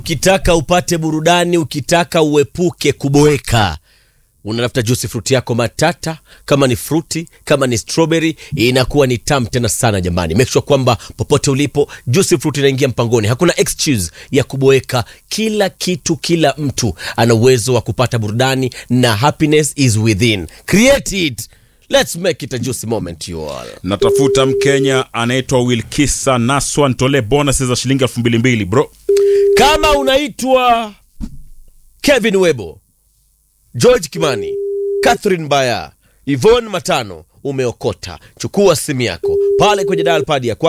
ukitaka upate burudani, ukitaka uepuke kuboeka, unatafuta juice fruit yako matata. Kama ni fruti, kama ni strawberry, inakuwa ni tamu tena sana jamani. Make sure kwamba popote ulipo, juice fruit inaingia mpangoni. Hakuna excuse ya kuboeka. Kila kitu, kila mtu ana uwezo wa kupata burudani na happiness is within. Create it. Let's make it a juicy moment you all. natafuta mkenya anaitwa wilkisa naswa ntolee bonus za shilingi elfu mbili mbili bro Kama unaitwa Kevin Webo, George Kimani, Catherine Baya, Yvonne Matano, umeokota. Chukua simu yako pale kwenye dial pad ya kwa